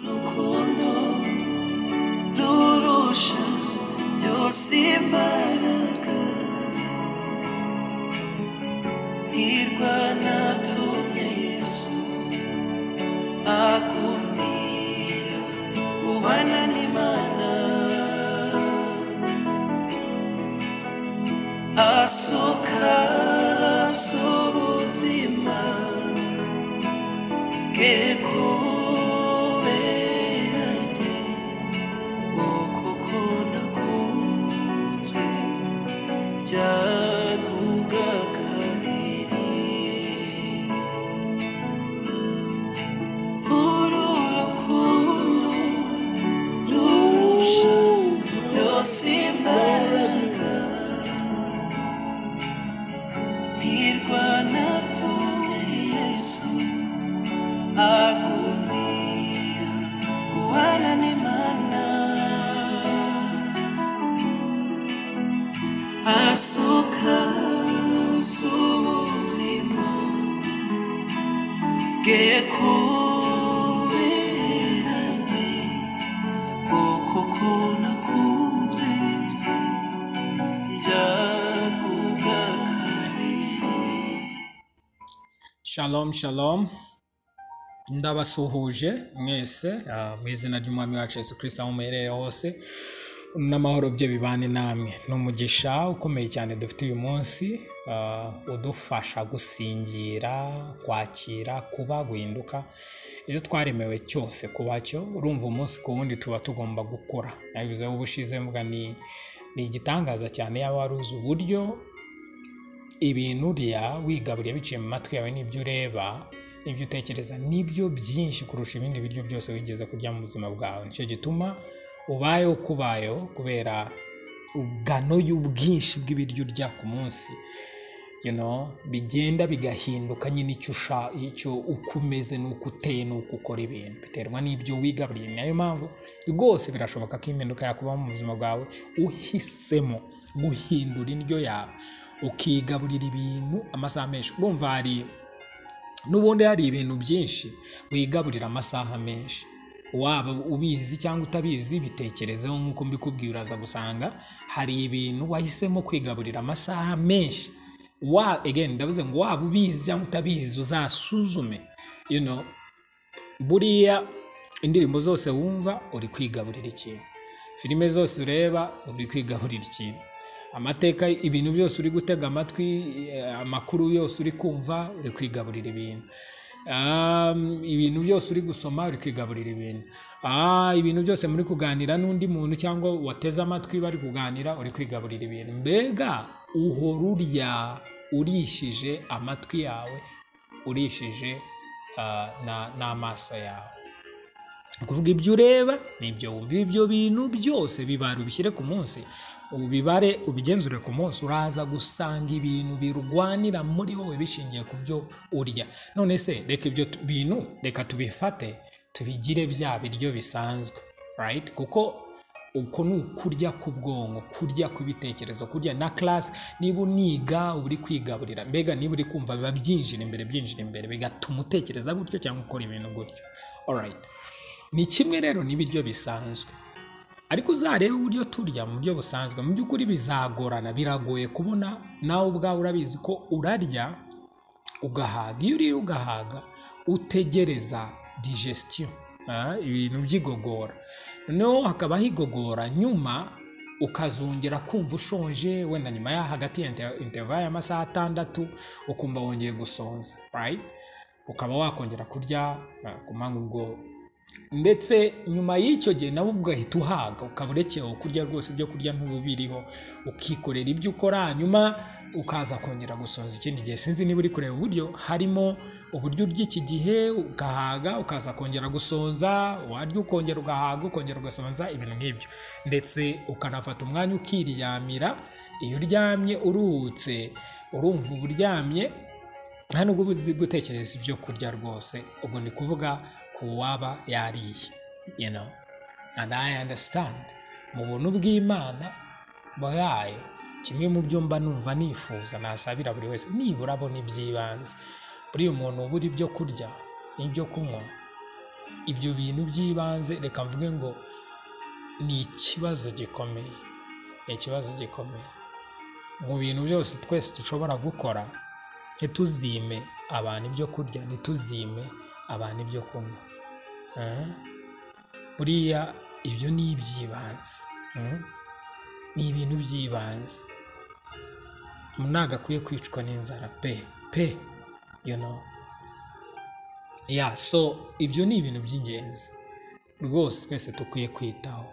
ukuntu rurusha byose imbaraga nirwa natumye yesu akundira ubana n'imana asoka z'ubuzima bwe kubera njye uko ko nakunzwe byaguga kabiri Uru rukundo rurusha byose imbaraga ntirwana tumwe yesu agundira guhana n'imana asuka z'ubuzima kubera njye uko ko nakunzwe njyavuga kabiri Shalom shalom ndabasuhuje mwese ah, mu izina ry'umwami wacu Yesu Kristo aho muherereye hose n'amahoro bye bibane namwe ni umugisha ukomeye cyane dufite uyu munsi ah, udufasha gusingira kwakira kuba guhinduka iyo twaremewe cyose kuba cyo urumva umunsi ku wundi tuba tugomba gukora nabivuzeho ubushize mvuga ni ni igitangaza cyane yaba wari uzi uburyo ibintu urya wigaburiye biciye mu matwi yawe n'ibyo ureba n'ibyo utekereza nibyo byinshi kurusha ibindi biryo byose wigeze kurya mu buzima bwawe nicyo gituma ubayeho uko ubayeho kubera ingano y'ubwinshi bw'ibiryo urya ku munsi you know, bigenda bigahinduka nyine icyo usha icyo uko umeze n'uko uteye n'uko ukora ibintu biterwa n'ibyo wigaburiye ni nayo mpamvu rwose birashoboka ko impinduka yakubaho mu buzima bwawe uhisemo guhindura indyo yawe ukigaburira ibintu amasaha menshi urumva hari n'ubundi hari ibintu byinshi wigaburira amasaha menshi waba ubizi cyangwa utabizi bitekerezeho nk'uko mbikubwiye uraza gusanga hari ibintu wahisemo kwigaburira amasaha menshi wa again ndavuze ngo waba ubizi cyangwa utabizi uzasuzume you know, buriya indirimbo zose wumva uri kwigaburira ikintu filime zose ureba uri kwigaburira ikintu amateka ibintu byose uri gutega amatwi eh, amakuru yose uri kumva uri kwigaburira ibintu Um, ibintu byose uri gusoma uri kwigaburira ibintu Ah, ibintu byose muri kuganira n'undi muntu cyangwa wateze amatwi bari kuganira uri kwigaburira ibintu mbega uhora urya urishije amatwi yawe urishije ah, na- n'amaso yawe ni ukuvuga ibyo ureba n'ibyo wumva ibyo bintu byose bibara ubishyire ku munsi ubibare ubigenzure ku munsi uraza gusanga ibintu birwanira muri wowe bishingiye ku byo urya none se reka ibyo tu- bintu reka tubifate tubigire bya biryo bisanzwe right kuko uko ni ukurya k'ubwonko kurya kw'ibitekerezo kurya na class niba uniga uba uri kwigaburira mbega niba uri kumva biba byinjira imbere byinjira imbere bigatuma utekereza gutyo cyangwa ukora ibintu gutyo alright ni kimwe rero n'ibiryo bisanzwe ariko uzarebe uburyo turya mu buryo busanzwe mu by'ukuri bizagorana biragoye kubona nawe ubwawe urabizi ko urarya ugahaga iyo uriye ugahaga utegereza digestion ah, ibintu by'igogora noneho hakabaho igogora nyuma ukazongera kumva ushonje wenda nyuma ya hagati ya inter- interval y'amasaha atandatu ukumva wongeye gusonza right? ukaba wakongera kurya ah, ku manywa ubwo ndetse nyuma y'icyo gihe nawe ugahita uhaga ukaba urekewe kurya rwose ibyo kurya ntububiriho ukikorera ibyo ukora hanyuma ukaza kongera gusonza ikindi gihe sinzi niba uri kureba uburyo harimo uburyo urya iki gihe ugahaga ukaza kongera gusonza warya ukongera ugahaga ukongera ugasonza ibintu nk'ibyo ndetse ukanafata umwanya ukiryamira iyo uryamye uruhutse urumva uba uryamye nta nubwo uba uzi gutekereza ibyo kurya rwose ubwo ni kuvuga ku waba yariye you know and i understand mu buntu bw'imana bwayo kimwe mu byo mba numva nifuza nasabira buri wese nibura abona iby'ibanze buriya umuntu ubura ibyo kurya n'ibyo kunywa ibyo bintu by'ibanze reka mvuge ngo ni ikibazo gikomeye ni ikibazo gikomeye mu bintu byose twese dushobora gukora ntituzime abantu ibyo kurya ntituzime abantu ibyo kunywa Eh? buriya ibyo ni iby'ibanze Mm? ni ibintu by'ibanze ntabwo akwiye kwicwa n'inzara pe pe you know ya so ibyo ni ibintu by'ingenzi rwose twese dukwiye kwitaho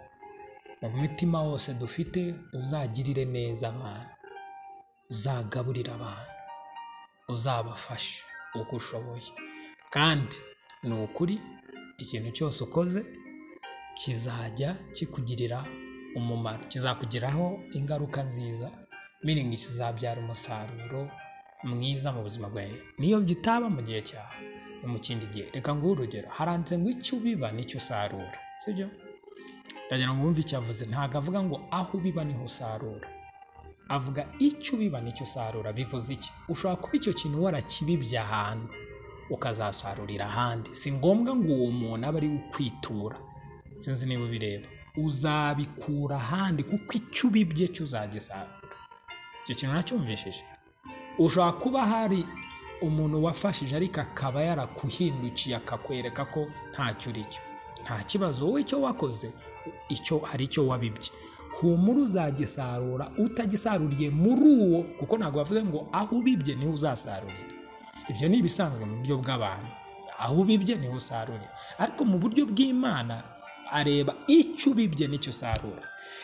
mu mitima wose dufite uzagirire neza abantu uzagaburire abantu uzabafashe uko ushoboye kandi ni ukuri ikintu cyose ukoze kizajya kikugirira umumaro kizakugiraho ingaruka nziza miringi kizabyara umusaruro mwiza mu buzima bwawe niyo bitaba mu gihe cyawe no mu kindi gihe reka nguhe urugero haranditse ngo icyo ubiba nicyo usarura sibyo ndagira ngo wumve icyo avuze ntabwo avuga ngo aho ubiba niho usarura avuga icyo ubiba nicyo usarura bivuze iki ushobora kuba icyo kintu warakibibye ahantu ukazasarurira ahandi si ngombwa ngo uwo muntu abe ari ukwitura sinzi niba ubireba uzabikura ahandi kuko icyo ubibye cyo uzagisarura icyo kintu nacyumvishije ushobora kuba hari umuntu wafashije ariko akaba yarakuhindukiye akakwereka ko ntacyo uri cyo nta kibazo wowe icyo wakoze icyo hari icyo wabibye humura uzagisarura utagisaruriye muri uwo kuko ntabwo bavuze ngo aho ubibye niho uzasarurira ibyo ni ibisanzwe mu buryo bw'abantu aho ubibye niho usarurira ariko mu buryo bw'imana areba icyo ubibye n'icyo usarura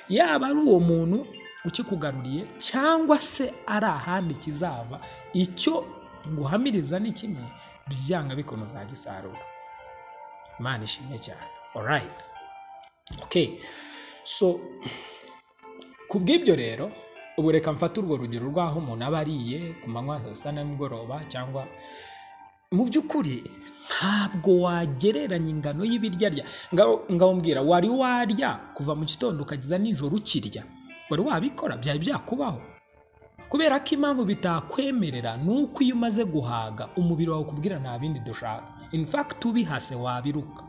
yaba ari uwo muntu ukikugaruriye cyangwa se ari ahandi kizava icyo nguhamiriza ni kimwe byanga bikuntu uzagisarura imana ishimwe cyane orayiti oke so ku bw'ibyo rero ubu reka mfate urwo rugero rw'aho umuntu aba ariye ku manywa saa sita na nimugoroba cyangwa mu by'ukuri ntabwo wagereranya ingano y'ibiryarya Ngabo- ngabubwira wari warya kuva mu gitondo ukageza nijoro ukirya wari wabikora byari byakubaho kubera ko impamvu bitakwemerera ni uko iyo umaze guhaga umubiri wawe ukubwira nta bindi dushaka in fact ubihase wabiruka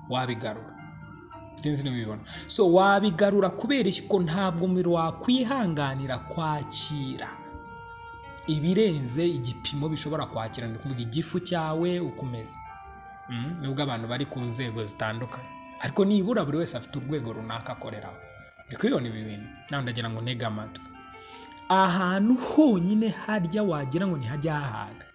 wabigarura sinzi niba ubibona so wabigarura kubera iki ko ntabwo umubiri wakwihanganira kwakira ibirenze igipimo bishobora kwakira ni ukuvuga igifu cyawe ukomeza Mm, nubwo abantu bari ku nzego zitandukanye ariko nibura buri wese afite urwego runaka akoreraho uri kubibona ibi bintu nawe ndagira ngo ntege amatwi ahantu honyine harya wagira ngo ntihajya hahaga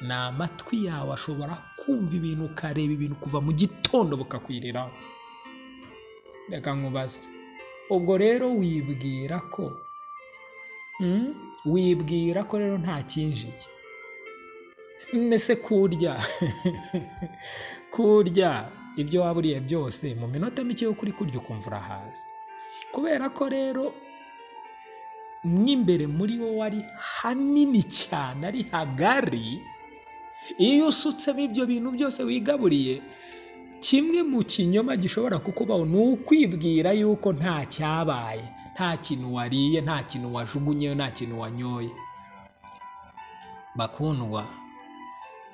ni amatwi yawe ashobora kumva ibintu ukareba ibintu kuva mu gitondo bukakwiriraho reka nkubaze ubwo rero wibwira ko mm, wibwira ko rero nta kinjiye mbese kurya kurya ibyo waba uriye byose mu minota mike yo kuri kurya ukumva urahaze kubera ko rero mw'imbere muri wowe ari hanini cyane ari hagari iyo usutsemo ibyo bintu byose wigaburiye kimwe mu kinyoma gishobora kukubaho ni ukwibwira yuko nta cyabaye nta kintu wariye nta kintu wajugunyeyo nta kintu wanyoye bakundwa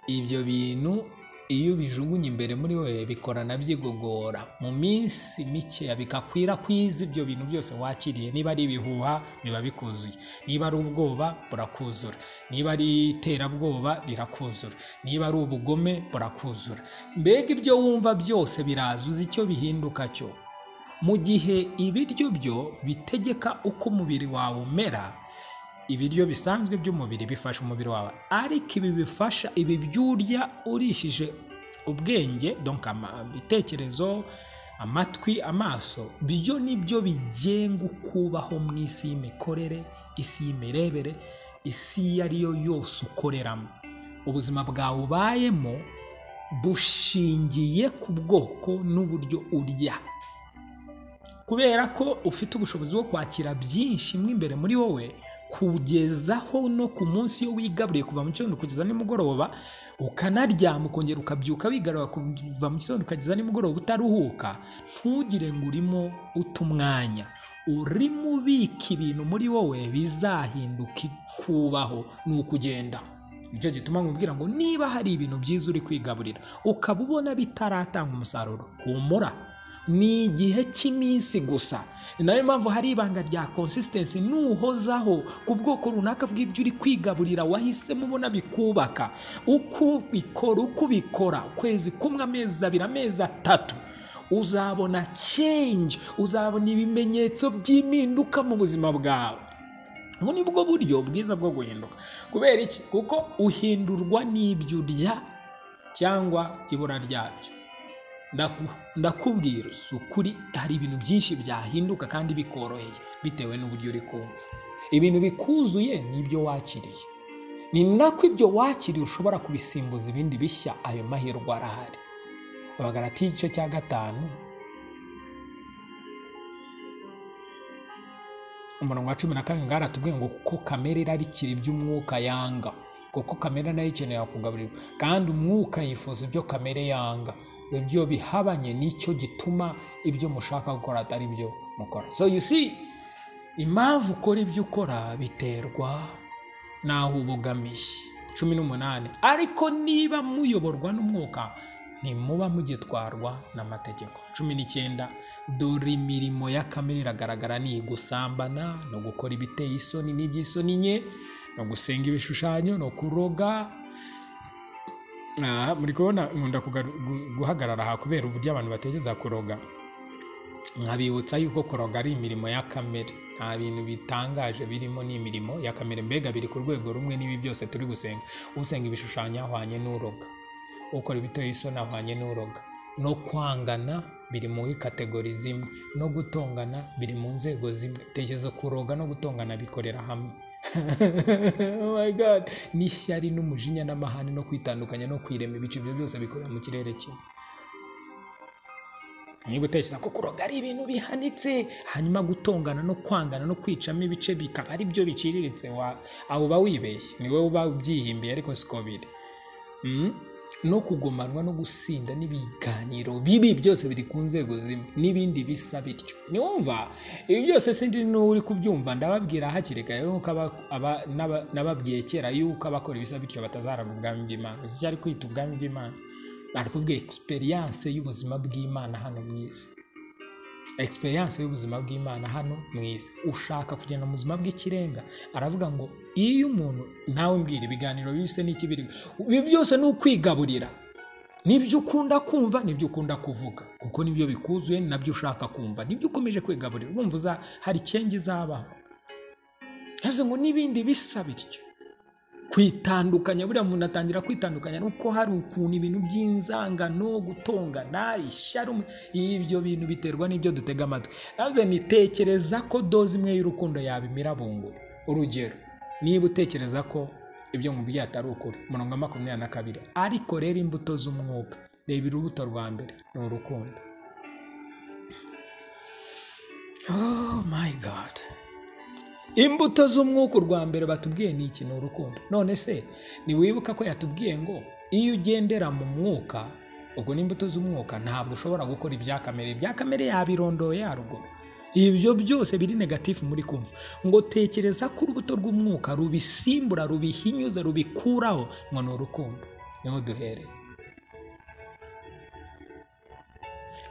ibyo bintu iyo ubijugunye imbere muri we bikorana byigogora mu minsi mikeya bikakwirakwiza ibyo bintu byose wakiriye niba ari ibihuha biba bikuzuye niba ari ubwoba burakuzura niba ari iterabwoba rirakuzura niba ari ubugome burakuzura mbega ibyo wumva byose biraza uzi icyo bihinduka cyo mu gihe ibiryo byo bitegeka uko umubiri wawe umera ibiryo bisanzwe by'umubiri bifasha umubiri wawe ariko ibi bifasha ibi byurya urishije ubwenge donc ama- ibitekerezo amatwi amaso byo nibyo bigenga ukubaho mu isi y'imikorere isi y'imirebere isi iyo ari yo yose ukoreramo ubuzima bwawe ubayemo bushingiye ku bwoko n'uburyo urya kubera ko ufite ubushobozi bwo kwakira byinshi mo imbere muri wowe kugezaho no ku munsi iyo wigaburiye kuva mu gitondo kugeza nimugoroba ukanaryama ukongera ukabyuka wigarura kuva mu gitondo ukageza nimugoroba utaruhuka ntugire ngo urimo uta umwanya urimo ubika ibintu muri wowe bizahinduka ikubaho ni ukugenda nicyo gituma nkubwira ngo niba hari ibintu byiza uri kwigaburira ukaba ubona bitaratanga umusaruro humura ni igihe cy'iminsi gusa ni nayo mpamvu hari ibanga rya konsisitensi nuhozaho ku bwoko runaka bw'ibyo uri kwigaburira wahisemo ubona bikubaka uko ubikora uko ubikora ukwezi kumwe amezi abiri amezi atatu uzabona change uzabona ibimenyetso by'impinduka mu buzima bwawe ubu ni bwo buryo bwiza bwo guhinduka kubera iki kuko uhindurwa n'ibyo urya cyangwa ibura ryabyo Ndaku- ndakubwira si ukuri hari ibintu byinshi byahinduka kandi bikoroheye bitewe n'uburyo uri kumva ibintu bikuzuye ni ibyo wakiriye ni nako ibyo wakiriye ushobora kubisimbuza ibindi bishya ayo mahirwe arahari abagarati igice cya gatanu umurongo wa cumi na karindwi ngaratubwiye ngo kuko kamere irarikira iby'umwuka yanga kuko kamere nayo ikenera kugaburirwa kandi umwuka yifuza ibyo kamere yanga ibyo bihabanye nicyo gituma ibyo mushaka gukora atari byo mukora so you see impamvu ukora ibyo ukora biterwa n'aho uba ugamije cumi n'umunani ariko niba muyoborwa n'umwuka ntimuba mugitwarwa n'amategeko cumi n'icyenda dore imirimo y'akamere iragaragara ni igusambana no gukora ibiteye isoni n'iby'isoni nke no gusenga ibishushanyo no kuroga Ah, muri kubona nkunda kugaru- gu- guhagarara aha kubera uburyo abantu batekereza kuroga nkabibutsa yuko kuroga ari imirimo y'akamere nta bintu bitangaje birimo n'imirimo y'akamere mbega biri ku rwego rumwe n'ibi byose turi gusenga usenga ibishushanyo ahwanye n'uroga ukora ibitoye isoni ahwanye n'uroga no kwangana biri muri kategori zimwe no gutongana biri mu nzego zimwe tekereza kuroga no gutongana bikorera hamwe oh my god n'ishyari n'umujinya n'amahane no kwitandukanya no kwirema ibice ibyo byose bikorera mu kirere kimwe niba utekereza ko kuroga ari ibintu bihanitse hanyuma gutongana no kwangana no kwicamo ibice bikaba ari byo biciriritse wa aho uba wibeshye ni wowe uba ubyihimbiye ariko siko biri Mm? no kugomanwa no gusinda n'ibiganiro bibi byose biri ku nzego zimwe n'ibindi bisa bityo niwumva ibi byose sindi n'uwo uri kubyumva ndababwira hakiri kare yuko aba- aba- n'aba- nababwiye kera yuko abakora ibisa bityo batazaraga ubwami bw'imana iki cyari kwita ubwami bw'imana bari kuvuga egisperiyanse y'ubuzima bw'imana hano mu isi egisperiyanse y'ubuzima bw'imana hano mu isi ushaka kugenda mu buzima bw'ikirenga aravuga ngo iyo umuntu nawe mbwira ibiganiro bise n'ikibiribwa ibi byose ni ukwigaburira nibyo ukunda kumva nibyo ukunda kuvuga kuko nibyo bikuzuye ni nabyo ushaka kumva nibyo ukomeje kwigaburira urumva uza- hari cyengi izabaho yavuze ngo n'ibindi bisa bityo kwitandukanya buriya umuntu atangira kwitandukanya nuko hari ukuntu ibintu by'inzangano gutongana ishyari umu- ibyo bintu biterwa n'ibyo dutega amatwi navuze nitekereza ko doze imwe y'urukundo yabimira bungura urugero niba utekereza ko ibyo mubwiye atari ukuri umurongo wa makumyabiri na kabiri ariko rero imbuto z'umwuka reba urubuto rwa mbere ni urukundo oh my god imbuto z'umwuka urwa mbere batubwiye ni iki ni urukundo none se ntiwibuka ko yatubwiye ngo iyo ugendera mu mwuka ubwo n'imbuto z'umwuka ntabwo ushobora gukora ibya kamere ibya kamere yabirondoye haruguru ibyo byose biri negatifu muri kumva ngo tekereza ko urubuto rw'umwuka rubisimbura rubihinyuze rubikuraho ngo ni urukundo niho duhereye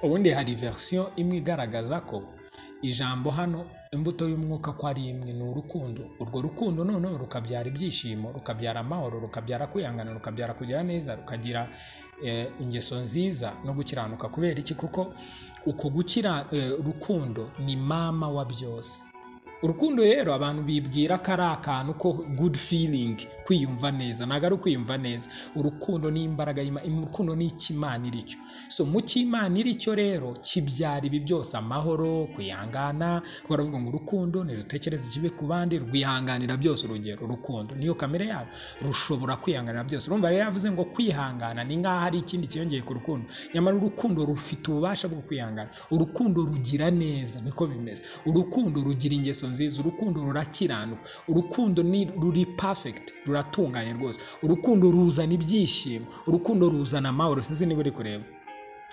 ubundi hari verisiyo imwe igaragaza ko ijambo hano imbuto y'umwuka ko ari imwe ni urukundo urwo rukundo noneho rukabyara ibyishimo rukabyara amahoro rukabyara kwihangana rukabyara kugira neza rukagira eh, ingeso nziza no gukiranuka kubera iki kuko uko gukira eh, rukundo ni mama wa byose urukundo rero abantu bibwira ko ari akantu ko good feeling kwiyumva neza ntabwo ari ukwiyumva neza urukundo ni imbaraga y'Ima- im- urukundo ni icy'imana iri cyo so mu cy'imana iri cyo rero kibyara ibi byose amahoro kwihangana kuko baravuga ngo urukundo ntirutekereze ikibi ku bandi rwihanganira byose urugero urukundo niyo kamere yabo rushobora kwihanganira byose urumva rero yavuze ngo kwihangana ni nk'aho ari ikindi cyiyongeye ku rukundo nyamara urukundo rufite ububasha bwo kwihangana urukundo rugira neza niko bimeze urukundo rugira ingeso nziza urukundo rurakiranuka urukundo ni ruri perfect ruratunganye rwose urukundo ruzana ibyishimo urukundo ruzana amahoro sinzi niba uri kureba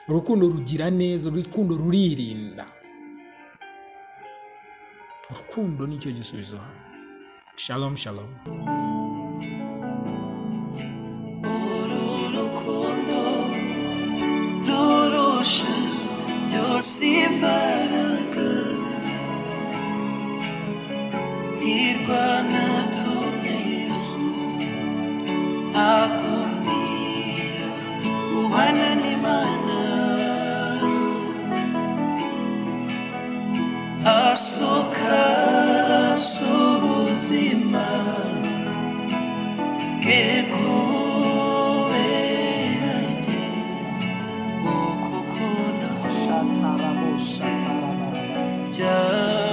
urukundo rugira neza urukundo ruririnda urukundo nicyo gisubizo hano shalom shalom si imbaraga irwana tumwe yesu agumira ubana n'imana asoka z'ubuzima bwe kubera njye ukukunda Shatarabo, shatarabo. byawe